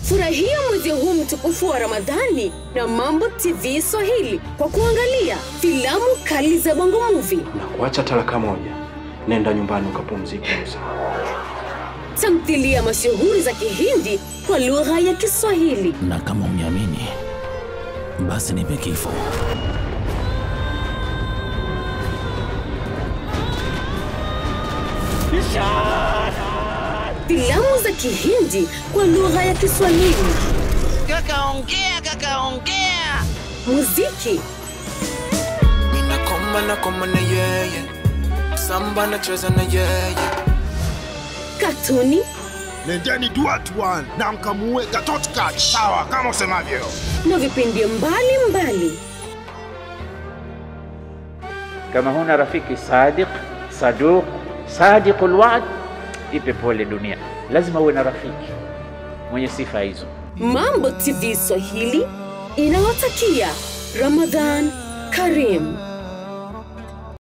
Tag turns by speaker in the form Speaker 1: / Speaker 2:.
Speaker 1: Furahia mwezi huu mtukufu wa Ramadhani na Mambo TV Swahili kwa kuangalia filamu kali za Bongo Movie,
Speaker 2: na kuacha talaka moja, nenda nyumbani ukapumzike Musa.
Speaker 1: tamthilia mashuhuri za Kihindi kwa lugha ya Kiswahili,
Speaker 3: na kama uniamini basi nipe kifo.
Speaker 1: filamu za Kihindi kwa lugha ya Kiswahili,
Speaker 4: Kaka ongea, kaka ongea.
Speaker 1: muziki,
Speaker 5: Ninakoma nakoma na yeye, samba nacheza na yeye.
Speaker 1: katuni
Speaker 6: nendeni duatwan na mkamuue Gatotkaч. Sawa, kama usemavyo.
Speaker 1: na vipindi mbalimbali.
Speaker 7: kama huna rafiki sadiq saduq sadiqul wa'd, ipe pole dunia. Lazima uwe na rafiki mwenye sifa hizo.
Speaker 1: Mambo TV Swahili inawatakia Ramadhan Karim.